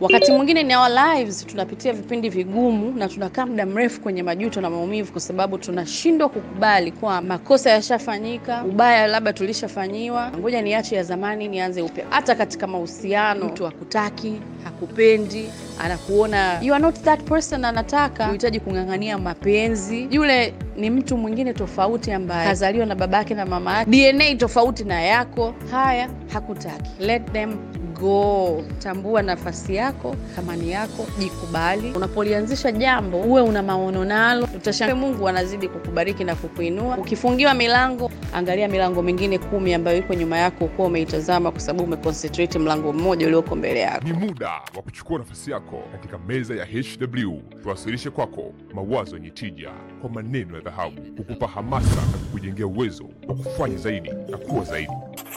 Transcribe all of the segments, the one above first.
Wakati mwingine in our lives tunapitia vipindi vigumu na tunakaa muda mrefu kwenye majuto na maumivu, kwa sababu tunashindwa kukubali kwa makosa yashafanyika, ubaya labda tulishafanyiwa, ngoja niache ya zamani nianze upya. Hata katika mahusiano, mtu hakutaki, hakupendi, anakuona you are not that person, anataka unahitaji kung'ang'ania mapenzi. Yule ni mtu mwingine tofauti ambaye kazaliwa na babake na mama yake, DNA tofauti na yako. Haya, hakutaki, let them go. Tambua nafasi yako, thamani yako, jikubali. Unapolianzisha jambo uwe una maono nalo, utashangaa Mungu anazidi kukubariki na kukuinua. Ukifungiwa milango, angalia milango mingine kumi ambayo iko nyuma yako, kuwa umeitazama, kwa sababu umeconcentrate mlango mmoja ulioko mbele yako. Ni muda wa kuchukua nafasi yako katika meza ya HW, tuwasilishe kwako mawazo yenye tija kwa maneno ya dhahabu, kukupa hamasa na kukujengea uwezo wa kufanya zaidi na kuwa zaidi.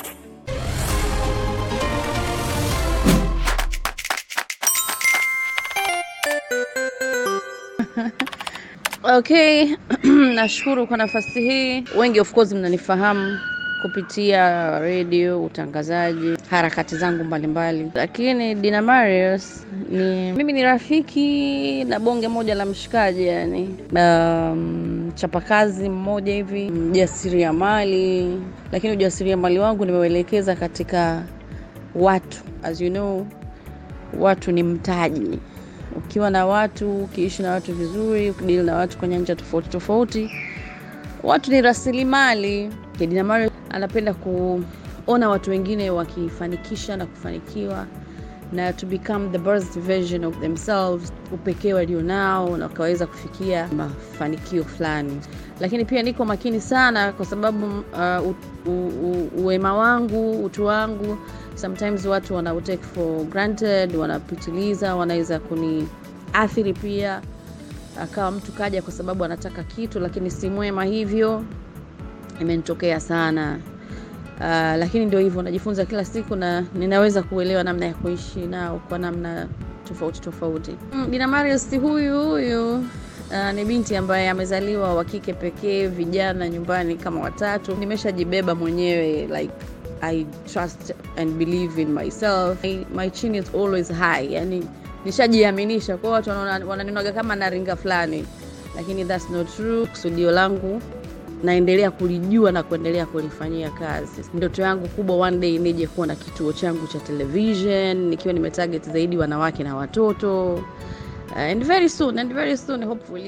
Okay, nashukuru kwa nafasi hii. Wengi of course mnanifahamu kupitia radio, utangazaji, harakati zangu mbalimbali, lakini Dina Marius ni mimi ni rafiki na bonge moja la mshikaji, yani um, chapakazi mmoja hivi, mjasiriamali, lakini ujasiriamali wangu nimeuelekeza katika watu. As you know, watu ni mtaji ukiwa na watu, ukiishi na watu vizuri, ukidili na watu kwa nyanja tofauti tofauti, watu ni rasilimali. Dina Marius anapenda kuona watu wengine wakifanikisha na kufanikiwa na to become the best version of themselves, upekee walionao na wakaweza kufikia mafanikio fulani. Lakini pia niko makini sana kwa sababu uh, u, u, u, uwema wangu, utu wangu sometimes watu wana take for granted, wanapitiliza, wanaweza kuniathiri pia. Akawa mtu kaja kwa sababu anataka kitu, lakini si mwema hivyo. Imenitokea sana. Uh, lakini ndio hivyo, najifunza kila siku na ninaweza kuelewa namna ya kuishi nao kwa namna tofauti tofauti. Mm, Dina Marius huyu huyu uh, ni binti ambaye amezaliwa wa kike pekee, vijana nyumbani kama watatu. Nimeshajibeba mwenyewe like I trust and believe in myself. My, my chin is always high. Yani nishajiaminisha kwa watu wanaona wananionaga kama naringa fulani, lakini that's not true. Kusudio langu naendelea kulijua na kuendelea kulifanyia kazi. Ndoto yangu kubwa one day nije kuwa na kituo changu cha television nikiwa nimetarget zaidi wanawake na watoto. Uh, and very soon and very soon hopefully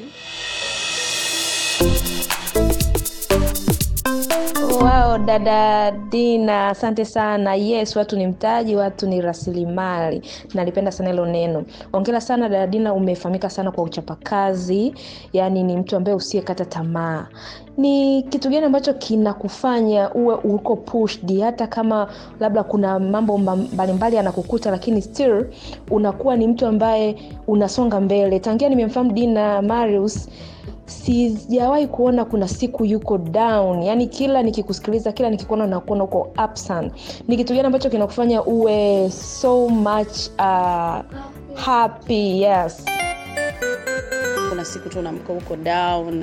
Wow, dada Dina, asante sana. Yes, watu ni mtaji, watu ni rasilimali. Nalipenda sana hilo neno. Ongera sana dada Dina, umefahamika sana kwa uchapakazi, yaani ni mtu ambaye usiyekata tamaa. Ni kitu gani ambacho kinakufanya uwe uko pushed, hata kama labda kuna mambo mbalimbali yanakukuta, lakini still unakuwa ni mtu ambaye unasonga mbele? Tangia nimemfahamu Dina Marius sijawahi kuona kuna siku yuko down yani kila nikikusikiliza kila nikikuona nakuona uko up sana ni kitu gani ambacho kinakufanya uwe so much uh, happy yes kuna siku tu unamka huko down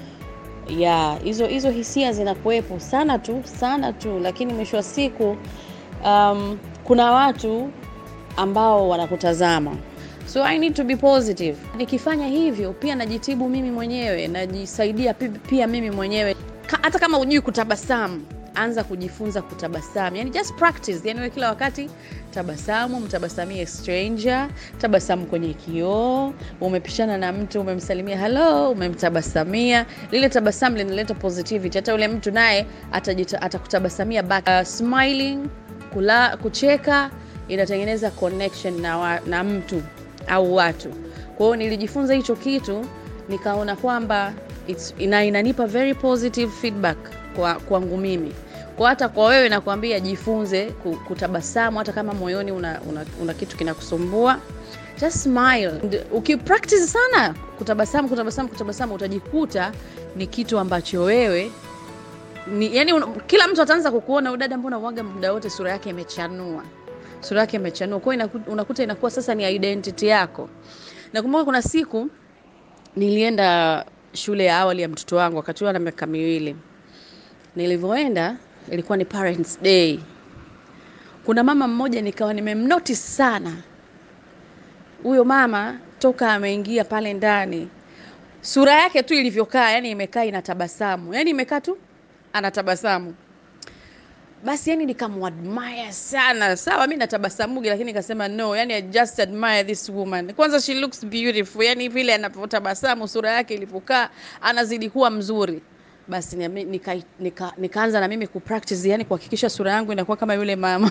ya hizo hizo hisia zinakuwepo sana tu sana tu lakini mwisho wa siku um, kuna watu ambao wanakutazama so i need to be positive nikifanya hivyo pia najitibu mimi mwenyewe najisaidia pi- pia mimi mwenyewe Ka, hata kama hujui kutabasamu anza kujifunza kutabasamu yani just practice yani wewe kila wakati tabasamu mtabasamie stranger tabasamu kwenye kioo umepishana na mtu umemsalimia hello umemtabasamia lile tabasamu linaleta positivity hata yule mtu naye atajita- atakutabasamia back uh, smiling kula, kucheka inatengeneza connection na, wa, na mtu au watu kwa hiyo nilijifunza hicho kitu nikaona kwamba it's, ina, inanipa very positive feedback kwa kwangu mimi kwa hata kwa wewe nakwambia jifunze ku- kutabasamu hata kama moyoni una, una, una kitu kinakusumbua just smile And ukipractice sana kutabasamu kutabasamu kutabasamu utajikuta ni kitu ambacho wewe ni, yani un, kila mtu ataanza kukuona udada mbona uwaga muda wote sura yake imechanua sura yake imechanua kwa hiyo inaku- unakuta inakuwa sasa ni identity yako nakumbuka kuna siku nilienda shule ya awali ya mtoto wangu wakati huo ana miaka miwili nilivyoenda ilikuwa ni parents day kuna mama mmoja nikawa nimemnotice sana huyo mama toka ameingia pale ndani sura yake tu ilivyokaa yani imekaa inatabasamu yani imekaa tu anatabasamu basi yani nikamwadmire sana sawa mi natabasamugi lakini nikasema no yani i just admire this woman kwanza she looks beautiful yani vile anavyotabasamu sura yake ilivyokaa anazidi kuwa mzuri basi nikaanza nika, nika, nika na mimi kupractice yani kuhakikisha sura yangu inakuwa kama yule mama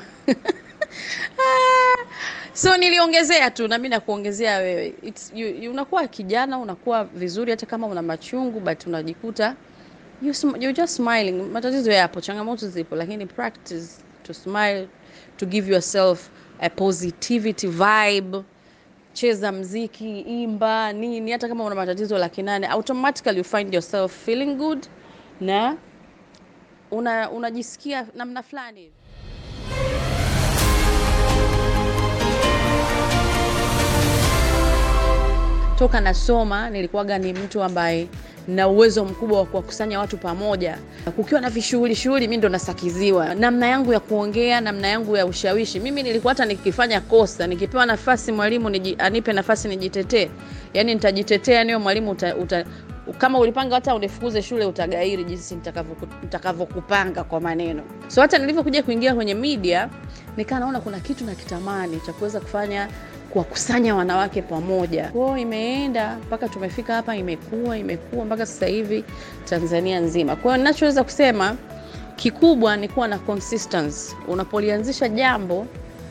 so niliongezea tu na mimi nakuongezea wewe It's, you, you, unakuwa kijana unakuwa vizuri hata kama una machungu but unajikuta you, sm- you're just smiling matatizo yapo changamoto zipo lakini practice to smile to give yourself a positivity vibe cheza mziki imba nini hata kama una matatizo laki nane automatically you find yourself feeling good na una unajisikia namna fulani hivi toka nasoma nilikuwaga ni mtu ambaye na uwezo mkubwa wa kuwakusanya watu pamoja. Kukiwa na vishughuli shughuli, mi ndo nasakiziwa namna yangu ya kuongea, namna yangu ya ushawishi. Mimi nilikuwa hata nikifanya kosa, nikipewa nafasi mwalimu niji, anipe nafasi nijitetee, yani nitajitetea, niyo mwalimu uta, uta, kama ulipanga hata unifukuze shule utagairi jinsi nitakavyokupanga kwa maneno. So hata nilivyokuja kuingia kwenye media, nikaa naona kuna kitu na kitamani cha kuweza kufanya kuwakusanya wanawake pamoja. Kwao imeenda mpaka tumefika hapa, imekuwa imekuwa mpaka sasa hivi Tanzania nzima. Kwa hiyo ninachoweza kusema kikubwa ni kuwa na consistency. Unapolianzisha jambo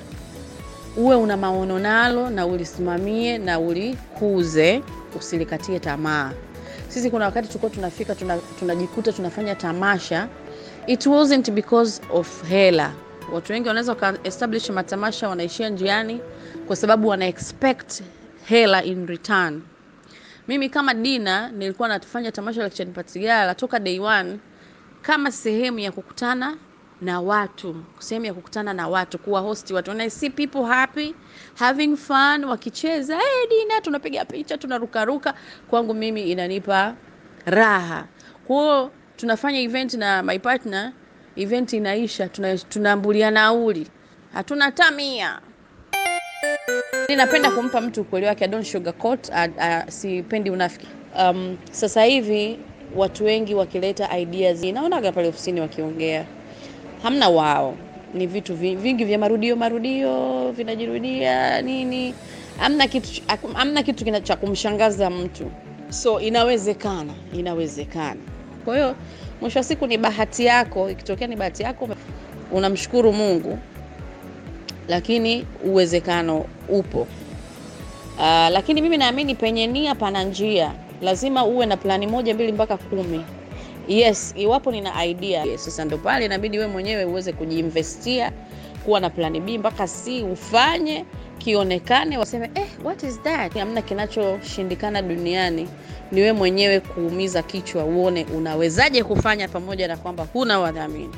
uwe una maono nalo na ulisimamie na ulikuze, usilikatie tamaa. Sisi kuna wakati tulikuwa tunafika tunajikuta tuna tunafanya tamasha, it wasn't because of hela. Watu wengi wanaweza waka establish matamasha wanaishia njiani kwa sababu wana expect hela in return. Mimi kama Dina nilikuwa nafanya tamasha la Kichani Patigala toka day one kama sehemu ya kukutana na watu, sehemu ya kukutana na watu, kuwa host watu, and I see people happy having fun, wakicheza hey, Dina, tunapiga picha, tunarukaruka. Kwangu mimi inanipa raha. Kwa hiyo tunafanya event na my partner, event inaisha, tunaambulia nauli, hatuna tamia Ninapenda kumpa mtu ukweli wake, I don't sugarcoat, uh, uh, sipendi unafiki. Um, sasa hivi watu wengi wakileta ideas, naonaga pale ofisini wakiongea, hamna wao, ni vitu vingi vya marudio marudio, vinajirudia nini, hamna kitu, hamna kitu cha kumshangaza mtu. So inawezekana, inawezekana. Kwa hiyo mwisho wa siku ni bahati yako, ikitokea ni bahati yako, unamshukuru Mungu lakini uwezekano upo. Uh, lakini mimi naamini penye nia pana njia. Lazima uwe na plani moja mbili mpaka kumi. Yes, iwapo nina idea yes, sasa ndo pale inabidi we mwenyewe uweze kujiinvestia, kuwa na plani B mpaka C, ufanye kionekane, waseme eh, what is that? Hamna kinachoshindikana duniani, ni we mwenyewe kuumiza kichwa, uone unawezaje kufanya, pamoja na kwamba huna wadhamini.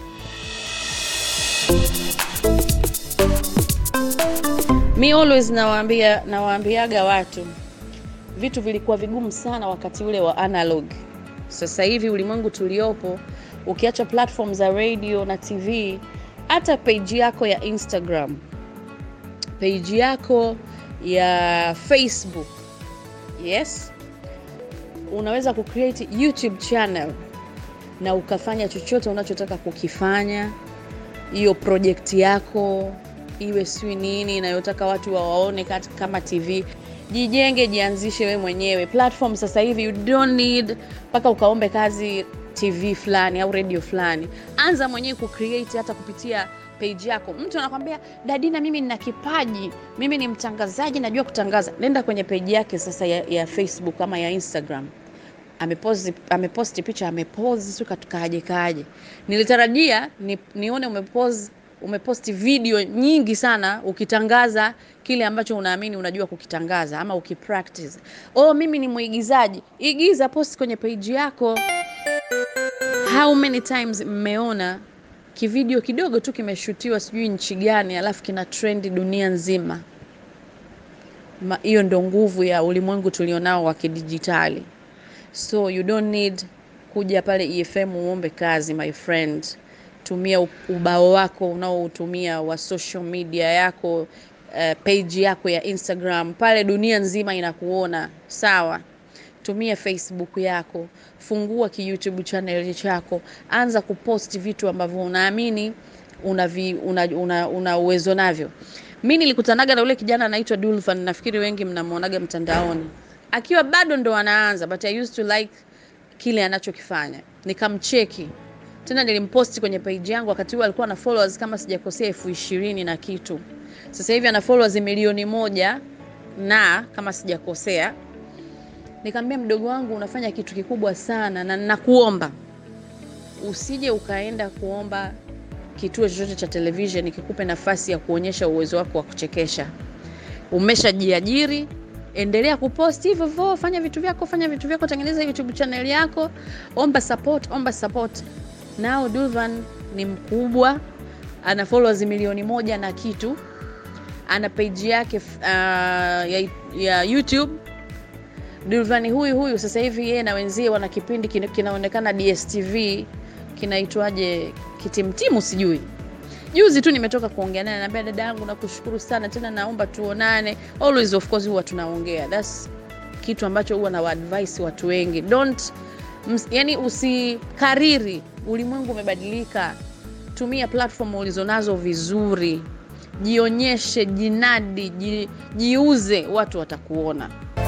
Mi always nawaambia nawaambiaga watu vitu vilikuwa vigumu sana wakati ule wa analog. Sasa hivi ulimwengu tuliopo, ukiacha platform za radio na TV, hata page yako ya Instagram, page yako ya Facebook, yes, unaweza kucreate YouTube channel na ukafanya chochote unachotaka kukifanya, hiyo project yako iwe sijui nini inayotaka watu wawaone kama TV. Jijenge, jianzishe we mwenyewe platform. Sasa hivi you don't need mpaka ukaombe kazi TV fulani au radio fulani. Anza mwenyewe kucreate hata kupitia page yako. Mtu anakwambia Dadina, mimi nina kipaji, mimi ni mtangazaji, najua kutangaza. Nenda kwenye page yake sasa ya, ya Facebook ama ya Instagram ameposti ameposti picha amepozi siu katukaje kaje. Nilitarajia ni, nione umepozi umeposti video nyingi sana ukitangaza kile ambacho unaamini unajua kukitangaza ama ukipractice. Oh, mimi ni mwigizaji. Igiza, post kwenye page yako. How many times mmeona kivideo kidogo tu kimeshutiwa sijui nchi gani, alafu kina trendi dunia nzima? Hiyo ndo nguvu ya ulimwengu tulionao wa kidijitali. So you don't need kuja pale EFM uombe kazi my friend tumia ubao wako unaoutumia wa social media yako uh, page yako ya Instagram pale, dunia nzima inakuona sawa. Tumia Facebook yako, fungua ki YouTube channel chako, anza kupost vitu ambavyo unaamini una, vi, una, una, una uwezo navyo. Mi nilikutanaga na ule kijana anaitwa Dulvan, nafikiri wengi mnamuonaga mtandaoni akiwa bado ndo anaanza, but I used to like kile anachokifanya, nikamcheki tena, nilimposti kwenye page yangu. Wakati huo alikuwa na followers kama sijakosea elfu ishirini na kitu, sasa hivi ana followers milioni moja na kama sijakosea. Nikamwambia mdogo wangu, unafanya kitu kikubwa sana, na nakuomba usije ukaenda kuomba kituo chochote cha television kikupe nafasi ya kuonyesha uwezo wako wa kuchekesha. Umeshajiajiri, endelea kupost hivyo hivyo, fanya vitu vyako, fanya vitu vyako, tengeneza YouTube channel yako, omba support, omba support. Nao Dulvan ni mkubwa, ana followers milioni moja na kitu, ana page yake uh, ya, ya YouTube. Dulvan huyu huyu sasa hivi yeye na wenzie wana kipindi kina- kinaonekana DSTV kinaitwaje, kitimtimu sijui juzi tu nimetoka kuongea naye, naambia dada yangu, nakushukuru sana tena, naomba tuonane. Always of course huwa tunaongea, that's kitu ambacho huwa na advice watu wengi, don't ms, yani usikariri. Ulimwengu umebadilika, tumia platform ulizonazo vizuri, jionyeshe, jinadi, ji, jiuze, watu watakuona.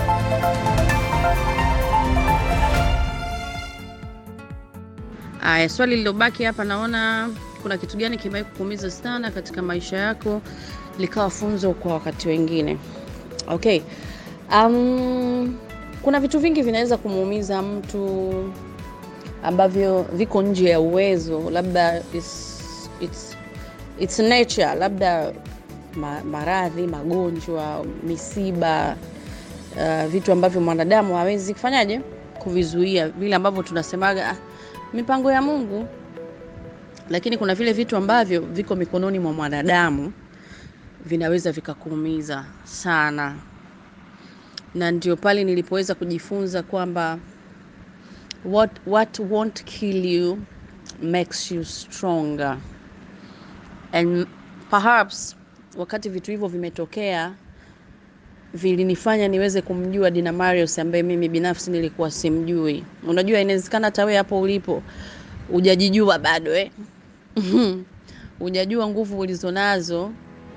Aya, swali lilobaki hapa, naona kuna kitu gani kimewahi kukuumiza sana katika maisha yako likawa funzo kwa wakati wengine? Okay. Um, kuna vitu vingi vinaweza kumuumiza mtu ambavyo viko nje ya uwezo, labda it's, it's, it's nature, labda ma, maradhi, magonjwa, misiba, uh, vitu ambavyo mwanadamu hawezi kufanyaje kuvizuia, vile ambavyo tunasemaga ah, mipango ya Mungu lakini kuna vile vitu ambavyo viko mikononi mwa mwanadamu vinaweza vikakuumiza sana, na ndio pale nilipoweza kujifunza kwamba what, what won't kill you makes you stronger and perhaps wakati vitu hivyo vimetokea vilinifanya niweze kumjua Dina Marius ambaye mimi binafsi nilikuwa simjui. Unajua, inawezekana hata wewe hapo ulipo hujajijua bado eh? hujajua nguvu ulizonazo,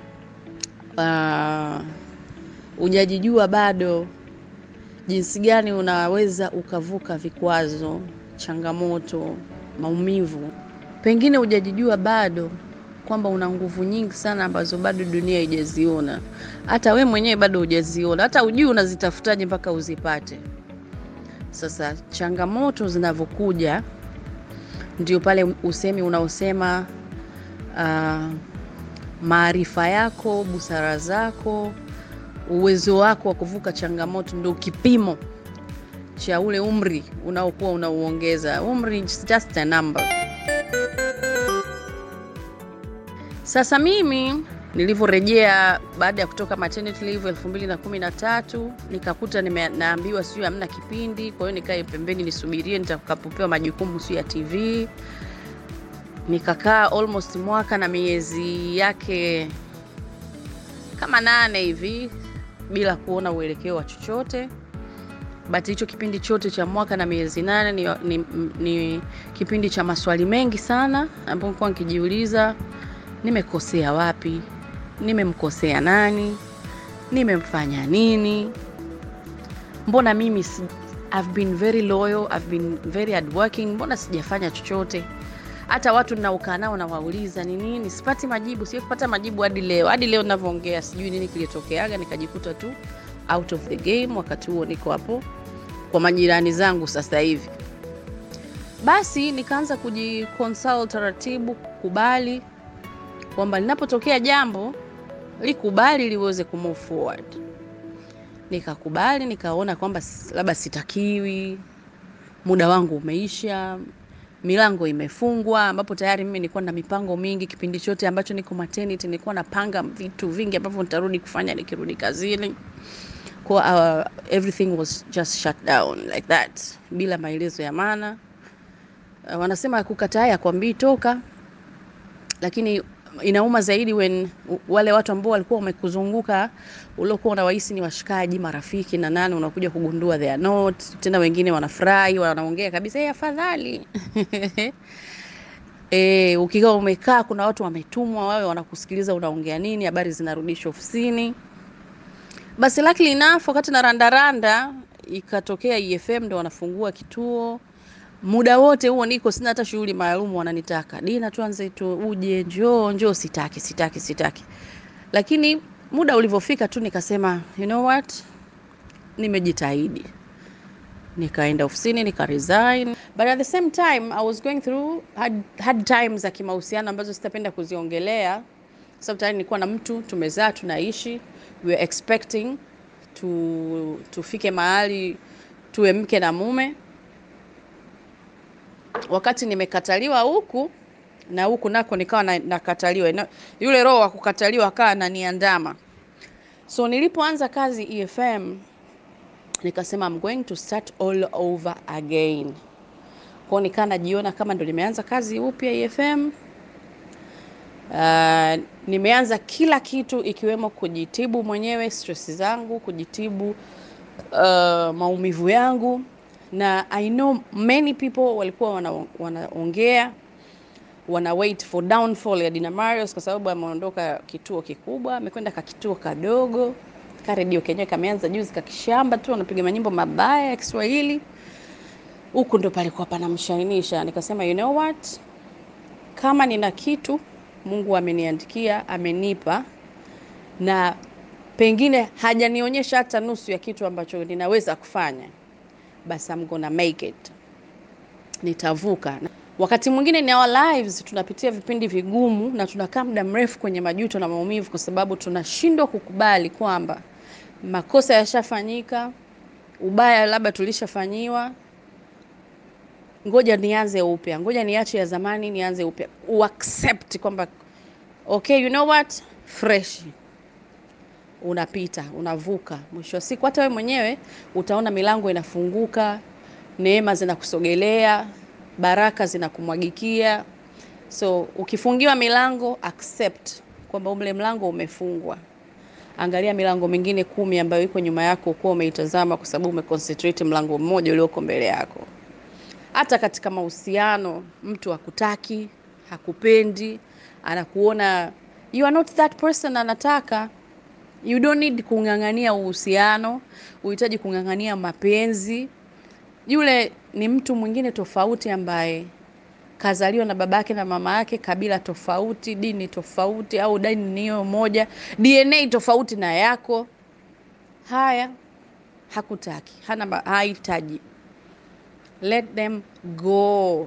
uh, hujajijua bado jinsi gani unaweza ukavuka vikwazo, changamoto, maumivu. Pengine hujajijua bado kwamba una nguvu nyingi sana ambazo bado dunia haijaziona, hata we mwenyewe bado hujaziona, hata ujui unazitafutaje mpaka uzipate. Sasa changamoto zinavyokuja ndio pale usemi unaosema uh, maarifa yako, busara zako, uwezo wako wa kuvuka changamoto ndio kipimo cha ule umri unaokuwa unauongeza. Umri is just a number. Sasa mimi nilivyorejea baada ya kutoka maternity leave elfu mbili na kumi na tatu nikakuta nime, naambiwa sijui hamna kipindi, kwa hiyo nikae pembeni nisubirie nitakapopewa majukumu sio ya TV. Nikakaa almost mwaka na miezi yake kama nane hivi bila kuona uelekeo wa chochote. But hicho kipindi chote cha mwaka na miezi nane ni, ni, ni kipindi cha maswali mengi sana ambapo nilikuwa nikijiuliza nimekosea wapi, nimemkosea nani, nimemfanya nini? Mbona mimi si, I've been very loyal, I've been very hardworking, mbona sijafanya chochote? Hata watu ninaokaa nao nawauliza ni nini, sipati majibu, siwezi kupata majibu hadi leo. Hadi leo ninavyoongea sijui nini kilitokeaga, nikajikuta tu out of the game. Wakati huo niko hapo kwa majirani zangu sasa hivi. Basi nikaanza kujiconsult taratibu, kukubali kwamba linapotokea jambo likubali liweze kumove forward. Nikakubali, nikaona kwamba labda sitakiwi, muda wangu umeisha, milango imefungwa, ambapo tayari mimi nilikuwa na mipango mingi. Kipindi chote ambacho niko maternity, nilikuwa napanga vitu vingi ambavyo nitarudi kufanya nikirudi kazini, kwa uh, everything was just shut down like that, bila maelezo ya maana. Uh, wanasema kukataa yakwambii toka, lakini inauma zaidi when wale watu ambao walikuwa wamekuzunguka uliokuwa unawahisi ni washikaji, marafiki na nani, unakuja kugundua they are not. Tena wengine wanafurahi, wanaongea kabisa, hey, afadhali E, ukiwa umekaa kuna watu wametumwa wawe wanakusikiliza unaongea nini, habari zinarudishwa ofisini. Basi luckily enough, wakati na randaranda ikatokea EFM ndo wanafungua kituo. Muda wote huo niko sina hata shughuli maalum, wananitaka Dina, tuanze tu, uje, njoo njoo. Sitaki, sitaki, sitaki. Lakini muda ulivyofika tu nikasema you know what, nimejitahidi nikaenda ofisini nika resign but at the same time I was going through hard, hard times za kimahusiano ambazo sitapenda kuziongelea kwa sababu tayari nilikuwa na mtu tumezaa tunaishi we were expecting to tufike mahali tuwe mke na mume wakati nimekataliwa huku na huku nako nikawa na, nakataliwa na, yule roho wa kukataliwa akawa ananiandama so nilipoanza kazi EFM nikasema I'm going to start all over again. Kwa nikaa najiona kama ndo nimeanza kazi upya EFM. Uh, nimeanza kila kitu ikiwemo kujitibu mwenyewe stress zangu, kujitibu uh, maumivu yangu, na I know many people walikuwa wanaongea wana wana wait for downfall ya Dina Marios kwa sababu ameondoka kituo kikubwa, amekwenda ka kituo kadogo ka redio kenyewe kameanza juzi kakishamba tu, anapiga manyimbo mabaya ya Kiswahili. Huku ndo palikuwa panamshainisha. Nikasema you know what, kama nina kitu Mungu ameniandikia, amenipa, na pengine hajanionyesha hata nusu ya kitu ambacho ninaweza kufanya, basi I'm gonna make it, nitavuka. Wakati mwingine in our lives tunapitia vipindi vigumu na tunakaa muda mrefu kwenye majuto na maumivu, kwa sababu tunashindwa kukubali kwamba makosa yashafanyika, ubaya labda tulishafanyiwa, ngoja nianze upya, ngoja niache ya zamani, nianze upya, uaccept kwamba okay, you know what, fresh unapita, unavuka. Mwisho wa siku hata wewe mwenyewe utaona milango inafunguka, neema zinakusogelea, baraka zinakumwagikia. So ukifungiwa milango, accept kwamba ule mlango umefungwa. Angalia milango mingine kumi ambayo iko nyuma yako, ukuwa umeitazama kwa sababu umeconcentrate mlango mmoja ulioko mbele yako. Hata katika mahusiano, mtu hakutaki, hakupendi, anakuona you are not that person anataka. You don't need kung'ang'ania uhusiano, uhitaji kung'ang'ania mapenzi. Yule ni mtu mwingine tofauti ambaye kazaliwa na babake na mama yake, kabila tofauti, dini tofauti, au dini niyo moja, DNA tofauti na yako. Haya, hakutaki, hana, hahitaji. Let them go.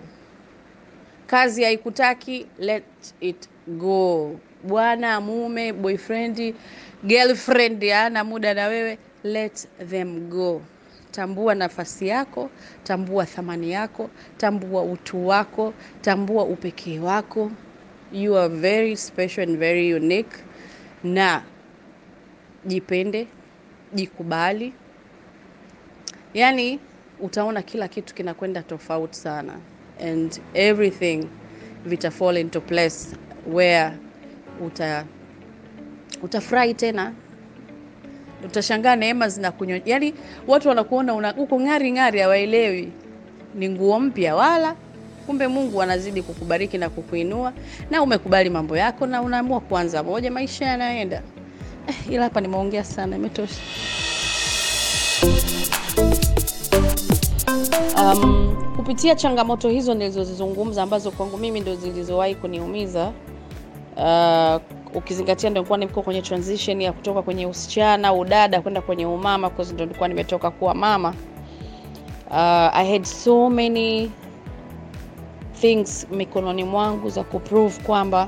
Kazi haikutaki, let it go. Bwana, mume, boyfriend, girlfriend ana muda na wewe, let them go. Tambua nafasi yako, tambua thamani yako, tambua utu wako, tambua upekee wako. You are very special and very unique. Na jipende, jikubali. Yaani utaona kila kitu kinakwenda tofauti sana and everything vita fall into place where uta utafurahi tena utashangaa neema zinakunyo, yaani watu wanakuona una uko ng'ari ng'ari, hawaelewi ni nguo mpya, wala kumbe Mungu anazidi kukubariki na kukuinua, na umekubali mambo yako na unaamua kuanza moja, maisha yanaenda. Eh, ila hapa nimeongea sana, imetosha. Um, kupitia changamoto hizo nilizozizungumza ambazo kwangu mimi ndo zilizowahi kuniumiza uh, ukizingatia ndo nilikuwa niko kwenye transition ya kutoka kwenye usichana udada kwenda kwenye umama, kwa ndo nilikuwa nimetoka kuwa mama. Uh, I had so many things mikononi mwangu za kuprove kwamba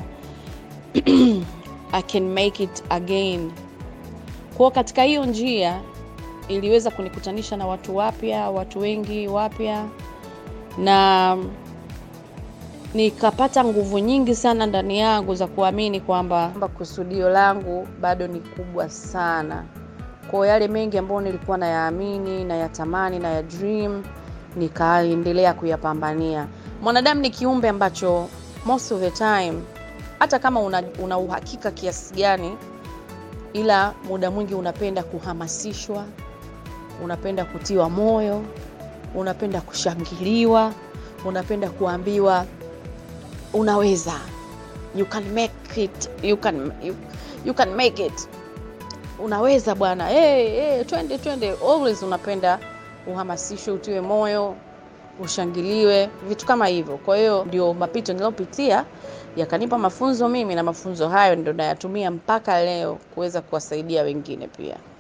I can make it again. Kwa katika hiyo njia iliweza kunikutanisha na watu wapya, watu wengi wapya, na nikapata nguvu nyingi sana ndani yangu za kuamini kwamba kusudio langu bado ni kubwa sana. Kwa yale mengi ambayo nilikuwa nayaamini na yatamani na ya dream, nikaendelea kuyapambania. Mwanadamu ni kiumbe ambacho most of the time hata kama una, una uhakika kiasi gani, ila muda mwingi unapenda kuhamasishwa, unapenda kutiwa moyo, unapenda kushangiliwa, unapenda kuambiwa unaweza, you can make it, you can, you, you can make it, unaweza bwana, hey, hey, twende twende. Always unapenda uhamasishwe, utiwe moyo, ushangiliwe, vitu kama hivyo. Kwa hiyo ndio mapito niliyopitia yakanipa mafunzo mimi, na mafunzo hayo ndio nayatumia mpaka leo kuweza kuwasaidia wengine pia.